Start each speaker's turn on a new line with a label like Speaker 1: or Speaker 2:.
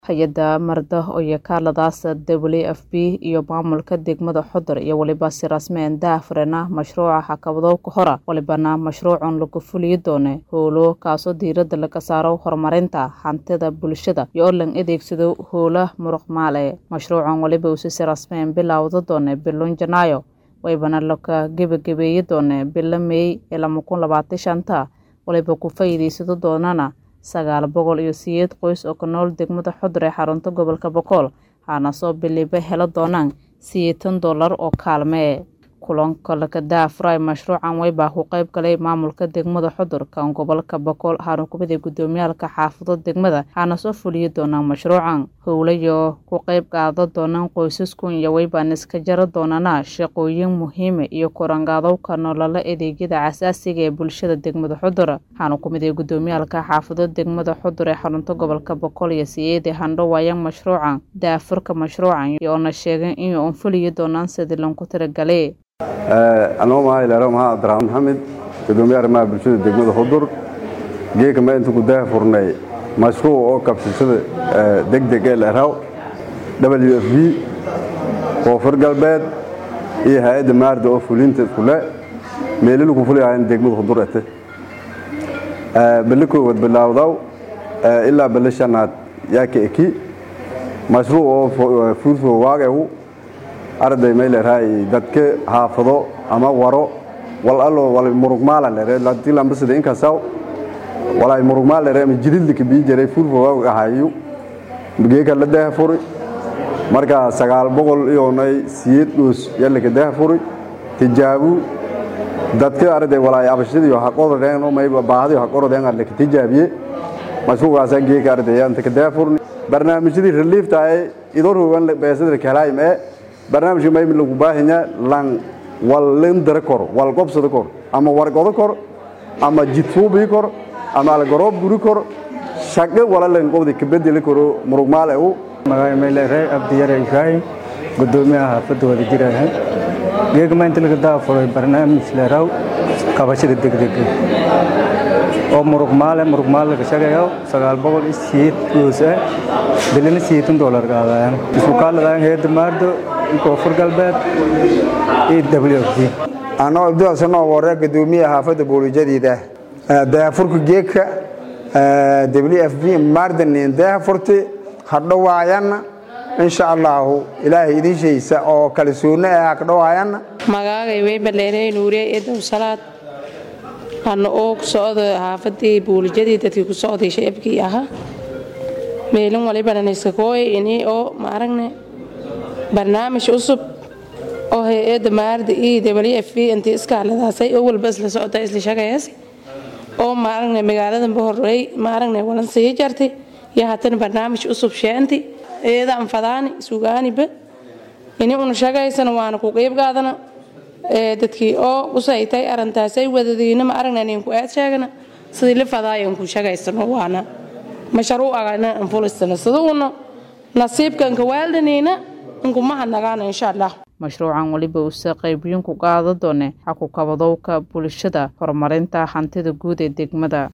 Speaker 1: hay-adda marda iyo kaaladaas w f b iyo maamulka degmada xodor iyo weliba si rasmeen daafurena mashruuca xakabadowka hora walibana mashruucan lagu fuliyi doone howlo kaasoo diirada laga saaro horumarinta hantida bulshada iyo oo lan adeegsado howla muruqmaale mashruucan waliba uu si rasmeen bilowda doone bilon janaayo waybana laka gebagabeeyi doone bilo meey ee lama kun labaatan shanta waliba ku faa'iidaysado doonana sagaal boqol iyo sideed qoys oo ku nool degmada xodor ee xarunta gobolka boqol waxaana soo biliba helo doonaan sideetan dollar oo kaalmee kulanka laka daafuray mashruucan waybaa ku qayb galay maamulka degmada xodor kan gobolka boqol waxaana kumid gudoomiyaalka xaafado degmada waxaana soo fuliyi doonaan mashruucan howlayo ku qayb qaada doonaan qoysaskun iyo waybaan iska jara doonana shaqooyin muhiima iyo korangaadowka nolola adeegyada casaasiga ee bulshada degmada xodor waxaana kumid gudoomiyaalka xaafado degmada xodor ee xarunta gobolka boqol iyo siyeedi handho waayaan mashruucan daafurka mashruucan iyoona sheegeen inay un fuliyi doonaan sidii lanku tiragalay
Speaker 2: anoo maha ilaaro maha abdiraxmaan maxamed gudoomiye arrimaha bulshada degmada xudur geeka ma inta ku daafurnay mashruuc oo kabsashada degdeg ee leeraw w f b koonfur galbeed iyo hay-adda maarda oo fulinta iskule meelilu ku fuliyahayn degmada xudur ete belle koowaad bilaawdaw ilaa belle shanaad yaa ka eki mashruuc oo fuurfo waagehu arday may leerahay dadka haafado ama waro wal allo wal murugmaala leere ladii lambasada inkasaw walay murugmaal leere ama jidilka bii jiray furfo waa ahayu geeka la daha furi marka sagaal boqol iyonay siyeed dhoos yalaka daha furi tijaabu dadka arday walay abashadiyo haqorodeen may baahadiyo haqorodeen laka tijaabiye mashruucaasa geeka arday anta ka daha furni barnaamijyadii reliefta ay idorhowan beesada kalaayim ee barnaamijka maymi lagu baahanya lan wal lindara kor wal qobsada kor ama wargodo kor ama jidfuubii kor ama algaroob guri kor shaqo wala lan qobdi ka bedeli karo murugmaale u
Speaker 3: magacay mayleeray abdiyare ibraahim gudoomiyaha xaafadda wada jiraaha geega maanta laga daafuray barnaamij leeraw qabashada degdega oo murugmaale murugmaale laga shaqeeyo sagaal boqol iyo siyeed goos ah bilina siyeetan doolar qaadayaan isku kaaladaan heedda maardo koonfur galbeed iyo w f d
Speaker 4: anoo abduhasanoo warre gudoomiye xaafadda boolijadeeda daafurka geedka w f b maardanin daafurti hadhowaayanna insha allaahu ilaahay idin shaysa oo kalsoonno ah hadhowaayanna
Speaker 5: magaagay weybaleerey nuuriye eedow salaad ana oo ku socda xaafadii buulijadii dadkii ku socday sheebkii ahaa meelin walibananiskakooy ini oo maaragne barnaamij cusub oo hay-adda maarda iyo w f b intii iskaaladaasay oo walba isla socota isla shaqeeyas oo maaragna magaaladan bahorey maaragna walan sii jartay iyo haatan barnaamij cusub sheenti iyada anfadaani sugaaniba ini una shaqaysana waana ku qeyb qaadana dadkii oo usaytay arintaasay wadadiina ma aragna nin ku aad sheegana sidii la fadaayan ku shaqaysano waana mashruucagana anfulisana siduuna nasiibkanka waaldaniina inkumahadnagaana insha allah
Speaker 1: mashruucan weliba uuse qaybyin ku qaada doone xakukabadowka bulshada horumarinta hantida guud ee degmada